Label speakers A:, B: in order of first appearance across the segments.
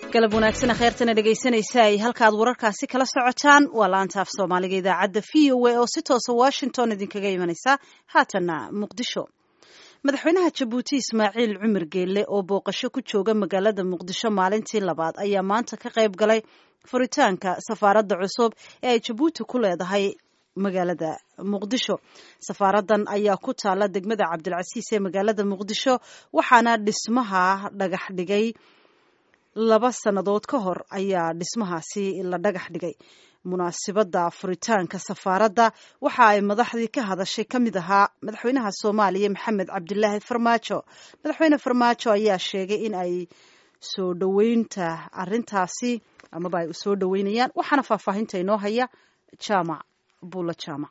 A: galab wanaagsan kheyrtana dhegaysanaysa ay halkaad wararkaasi kala socotaan waa laanta af soomaaliga idaacadda v o a oo si toosa washington idinkaga imanaysa haatanna muqdisho madaxweynaha jabuuti ismaaciil cumar geelle oo booqasho ku jooga magaalada muqdisho maalintii labaad ayaa maanta ka qayb galay furitaanka safaaradda cusub ee ay jabuuti ku leedahay magaalada muqdisho safaaradan ayaa ku taala degmada cabdilcasiis ee magaalada muqdisho waxaana dhismaha dhagax dhigay laba sannadood ka hor ayaa dhismahaasi la dhagax dhigay munaasibadda furitaanka safaaradda waxa ay madaxdii ka hadashay ka mid ahaa madaxweynaha soomaaliya maxamed cabdilaahi farmaajo madaxweyne farmaajo ayaa sheegay in ay soo dhoweynta arintaasi amaba ay soo dhoweynayaan waxaana faahfaahinta inoo haya jaamac buulla jaamac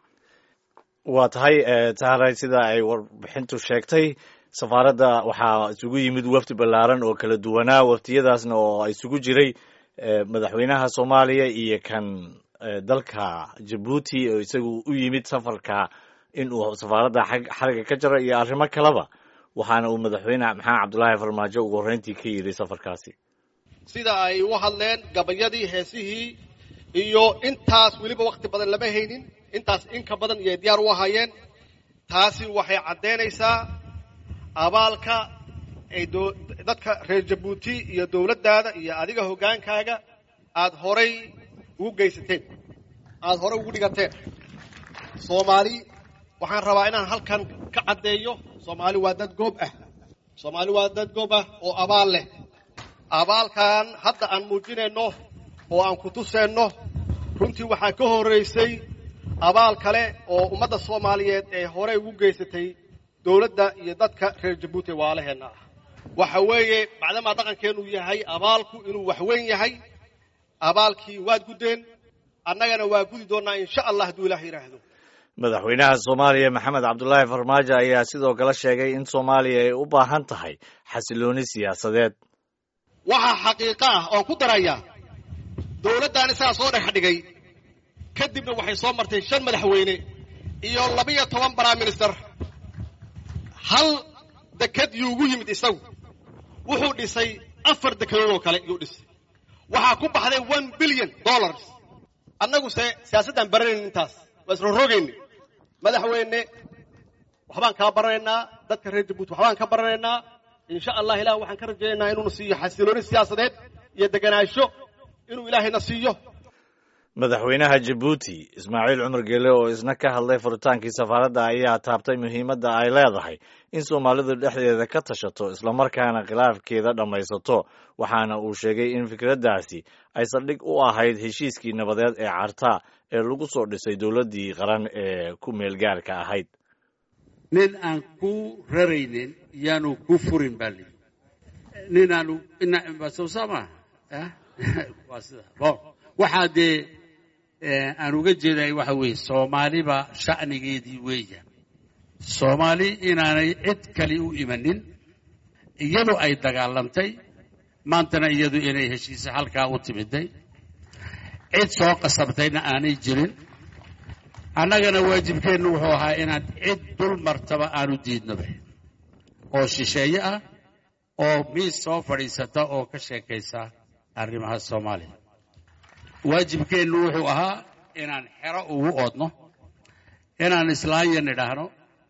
B: waa tahay taharay sida ay warbixintu sheegtay safaaradda waxaa isugu yimid wafdi ballaaran oo kala duwanaa waftiyadaasna oo isugu jiray madaxweynaha soomaaliya iyo kan dalka jabuuti oo isagu u yimid safarka in uu safaaradda xariga ka jaro iyo arrimo kaleba waxaana uu madaxweyne maxamed cabdulaahi farmaajo ugu horreyntii ka yidhi safarkaasi
C: sida ay u hadleen gabayadii heesihii iyo intaas weliba wakhti badan lama haynin intaas inka badan iyo diyaar u ahaayeen taasi waxay caddaynaysaa abaalka ay dadka reer jabuuti iyo dowladdaada iyo adiga hoggaankaaga aada horay ugu geysateen aada horay ugu dhigateen soomaali waxaan rabaa inaan halkan ka caddeeyo soomaali waa dad goob ah soomaali waa dad goob ah oo abaal leh abaalkan hadda aan muujinayno oo aan ku tuseenno runtii waxaa ka horraysay abaal kale oo ummadda soomaaliyeed ee horay ugu geysatay dowladda iyo dadka reer jabuuti waalaheenna ah waxa weeye macdamaa dhaqankeennu yahay abaalku inuu waxweyn yahay abaalkii waad guddeen annagana waa gudi doonnaa insha allah hadduu ilaah yidhaahdo
B: madaxweynaha soomaaliya maxamed cabdulaahi farmaajo ayaa sidoo kale sheegay in soomaaliya ay u baahan tahay xasilooni siyaasadeed
C: waxaa xaqiiqo ah oon ku darayaa dowladdan isagaa soo dhex dhigay kadibna waxay soo martay shan madaxweyne iyo labiyo toban baraminister hal deked yuu ugu yimid isagu wuxuu dhisay afar dekedood oo kale yuu dhisay waxaa ku baxday one billion dollars annaguse siyaasaddaan baranayn intaas waa isla rogayna madaxweyne waxbaan kaa baranaynaa dadka reer jabuuti waxbaan ka baranaynaa insha allah ilah waxaan ka rajaynaynaa inuuna siiyo xasilooni siyaasadeed iyo deganaansho inuu ilaahayna siiyo
B: madaxweynaha jabuuti ismaaciil cumar geele oo isna ka hadlay furitaankii safaaradda ayaa taabtay muhiimadda ay leedahay in soomaalidu dhexdeeda ka tashato islamarkaana khilaafkeeda dhammaysato waxaana uu sheegay in fikraddaasi ay saldhig u ahayd heshiiskii nabadeed ee carta ee lagu soo dhisay dowladdii qaran ee ku meelgaarka ahayd
D: nin aan ku raraynin yaanu ku furin baa lii nin aanu sowsama waa sida waxaa dee aan uga jeeday waxa weeye soomaaliba sha'nigeedii weeya soomaali inaanay cid kale u imanin iyadu ay dagaalamtay maantana iyadu inay heshiisa halkaa u timiday cid soo qasabtayna aanay jirin annagana waajibkeennu wuxuu ahaa inaan cid dul martaba aanu diidnoba oo shisheeye ah oo miis soo fadhiisata oo ka sheekaysa arrimaha soomaaliya waajibkeennu wuxuu ahaa inaan xero ugu oodno inaan islaanya nidhaahno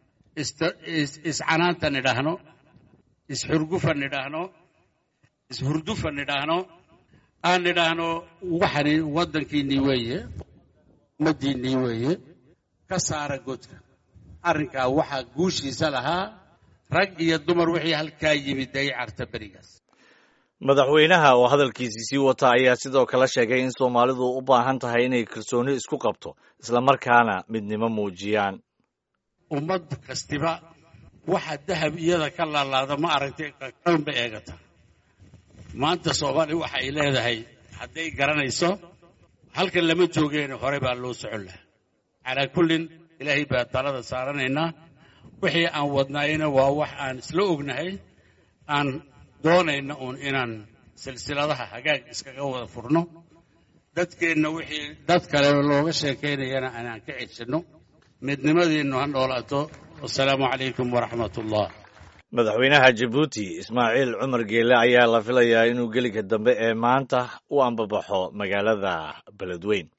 D: iscanaanta nidhaahno isxurgufa nidhaahno ishurdufa nidhaahno aan nidhaahno waxani waddankiinnii weeye ummaddiinnii weeye ka saara godka arrinkaa waxaa guushiisa lahaa rag iyo dumar wixii halkaa yimid ay carta berigaas
B: madaxweynaha oo hadalkiisii sii wata ayaa sidoo kale sheegay in soomaalidu u baahan tahay inay kalsooni isku qabto islamarkaana midnimo muujiyaan
D: ummad kastiba waxa dahab iyada ka laalaada ma aragtay ba eegata maanta soomaali waxa ay leedahay hadday garanayso halkan lama joogeen hore baa loo socon lahaa calaa kullin ilaahay baa talada saaranaynaa wixii aan wadnaayna waa wax aan isla ognahay aan doonayna uun inaan silsiladaha hagaag iskaga wada furno dadkeenna wixii dad kale looga sheekaynayana aanaan ka ceshanno midnimadiinnu ha noolaato wasalaamu calaykum waraxmat ullah
B: madaxweynaha jabuuti ismaaciil cumar geele ayaa la filayaa inuu gelinka dambe ee maanta u ambabaxo magaalada beledweyn